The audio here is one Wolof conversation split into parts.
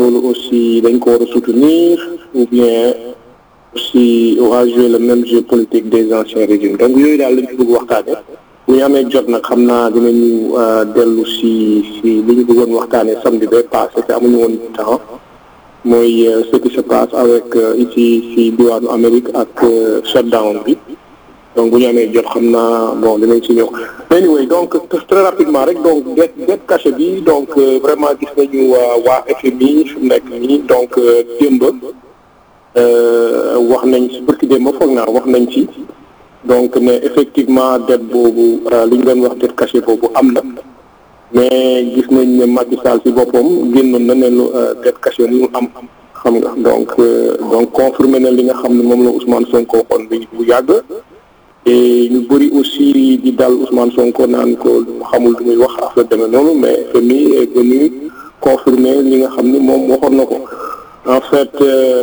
loolu aussi dañ ko war a soutenir ou bien aussi va jouer le même jeu politique des anciens régimes donc yooyu daal lañ ci bëgg waxtaane bu ñu amee jot nag xam naa dinañu dellu si si li ñu bëggoon waxtaane samedi ba passé te amuñu woon temps mooy ce qui se passe avec ici si diwaanu Amérique ak shutdown bi donc bu ñu amee jot xam naa bon dinañ si ñëw anyway donc très rapidement rek donc det det caché bi donc vraiment gis nañu waa FMI fi mu nekk nii donc démb wax nañ si bërki démb foog naa wax nañ ci donc ne effectivement det boobu li ñu doon wax det caché boobu am na mais gis nañ ne Macky Sall si boppam génnoon na ne lu det caché mu am xam nga donc donc confirmé na li nga xam ne moom la Ousmane Sonko waxoon bi bu yàgg et ñu bëri aussi di dal Ousmane Sonko naan ko lu xamul lu muy wax affaire demee noonu mais FMI est venu confirmer li nga xam ni moom waxoon na ko en fait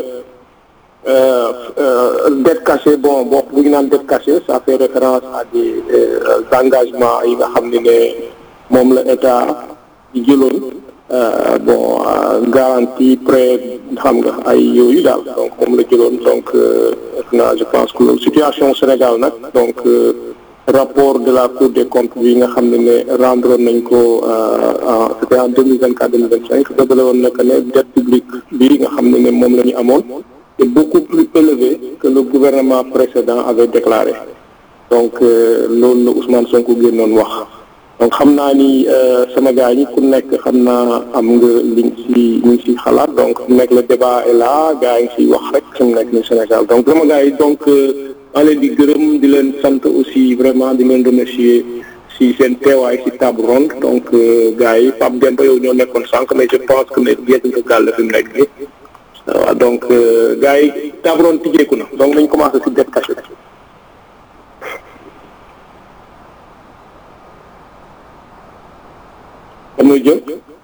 dette cachée bon boo bu ñu naan dette cachée ça fait référence à des engagements yi nga xam ne ne moom la état di jëloon bon garantie prêt xam nga ay yooyu daal donc moom la jëloon donc na je pense que loolu situation Sénégal nag donc rapport de la Cour des comptes bi nga xam ne ne rendre nañ ko en c'était en deux mille vingt quatre deux mille vingt cinq dëgale woon na que ne dette publique bi nga xam ne ne moom la ñu amoon est beaucoup plus élevé que le gouvernement précédent avait déclaré donc loolu la Ousmane Sonko génnoon wax donc xam naa ni sama gars ñi ku nekk xam naa am nga liñ si ñu si xalaat donc mu nekk le débat est là gars yi ngi siy wax rek su mu nekk ni Sénégal donc sama gars yi donc maa leen di gërëm di leen sant aussi vraiment di leen remercier si seen teewaay si table ronde donc gars yi Pape Demba yow ñoo nekkoon sànq mais je pense que ne yegg nga gàll fi mu nekk nii waaw donc gars yi table ronde tijjeeku na donc nañ commencé si dette cachée damay jël.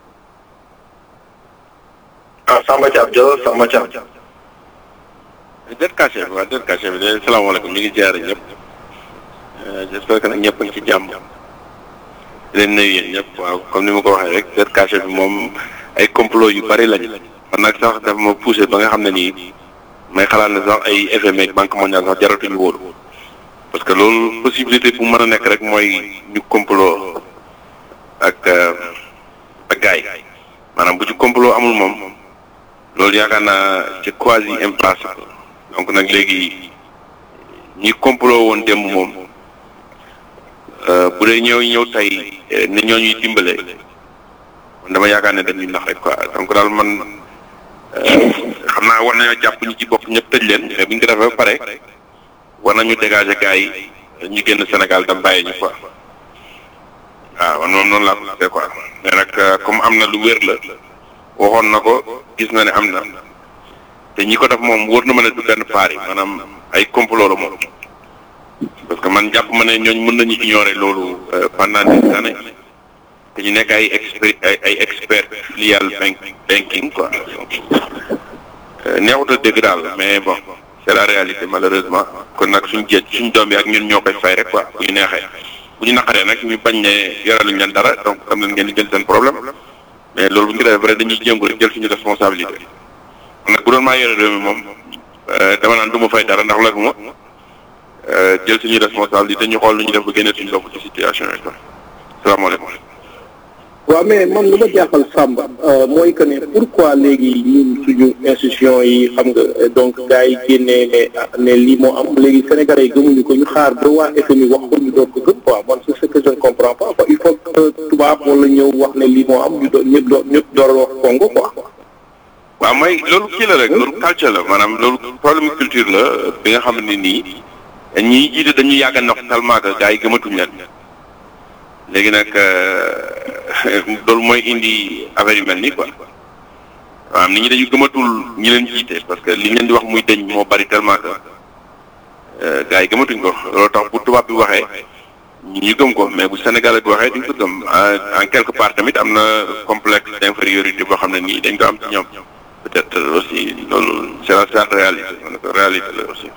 ah Samba Thiam jël Samba Thiam. dette cachée bi waaw dette cachée bi de salaamaaleykum ñu ngi ziare ñëpp j'espère que nag ñëpp a ngi ci jàmm di leen nuyu yéen ñëpp waaw comme ni ma ko waxee rek dette cachée bi moom ay complot yu bari lañu man nag sax dafa ma poussé ba nga xam ne nii may xalaat ne sax ay FMI ak banque mondiale sax jaratuñu wóolu parce que loolu possibilité bu mën a nekk rek mooy ñu complot ak ak gars yi maanaam bu ci complot amul moom loolu yaakaar naa ci quasi impossible donc nag léegi ñi complot woon démb moom bu dee ñëw ñëw tey ne ñoo ñuy dimbale man dama yaakaar ne dañuy nax rek quoi donc daal man xam naa war nañoo jàpp ñi ci bopp ñëpp tëj leen mais bu ñu ko defee ba pare war nañu dégager gars yi ñu génn Sénégal da bàyyi ñu quoi waaw man moom noonu laa ko gisee quoi mais nag comme am na lu wér la waxoon na ko gis na ne am na te ñi ko def moom wóor na ma ne du benn paar yi maanaam ay complot la moom parce que man jàpp ma ne ñooñ mën nañu ignorer loolu pendant des années te ñu nekk ay expert ay ay expert filial bank banking quoi neexut a dégg daal mais bon c'est la réalité malheureusement kon nag suñ jeej suñ doom yi ak ñun ñoo koy fay rek quoi bu ñu neexee bu ñu naqaree nag ñu bañ ne yoraluñ leen dara donc am nañ ngeen di jël seen problème mais loolu bu ñu ko defee vrai dañuy jéngu rek jël suñu responsabilité kon nag bu doon maa yore réew mi moom dama naan du ma fay dara ndax la ma jël suñu responsabilité ñu xool lu ñu def ba génne suñu bopp ci situation yi quoi salaamaaleykum. waaw mais man lu ma jaaxal Samba mooy que ne pourquoi léegi ñun suñu institution yi xam nga donc gars yi génnee ne ne lii moo am léegi sénégalais yi gëmuñu ko ñu xaar ba waa FMI wax ko ñu doon ko gëm quoi man c'est ce que je ne comprends pas quoi il faut que tubaab wala ñëw wax ne lii moo am ñu doon ñëpp doon ñëpp door a wax Congo quoi. waaw mooy loolu kii la rek loolu culture la maanaam loolu problème culture la bi nga xam ne nii ñi jiite dañuy yàgg a nax tellement que gars yi gëmatuñ leen léegi nag loolu mooy indi affaire yu mel nii quoi waaw nit ñi dañu gëmatul ñi leen jiite parce que li leen di wax muy deñ moo bari tellement que gars yi gëmatuñ ko loolu tax bu tubaab bi waxee ñu gëm ko mais bu Sénégal bi waxee duñ ko gëm en quelque part tamit am na complexe d'infériorité boo xam ne nii dañ ko am ci ñoom peut-être aussi loolu c'est la c'est la réalité réalité la aussi.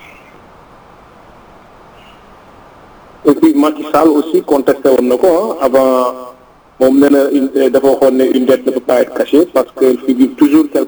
et puis Macky Sall aussi contesté woon na ko avant moom nee na dafa waxoon ne une dette ne peut pas être cachée parce que figure toujours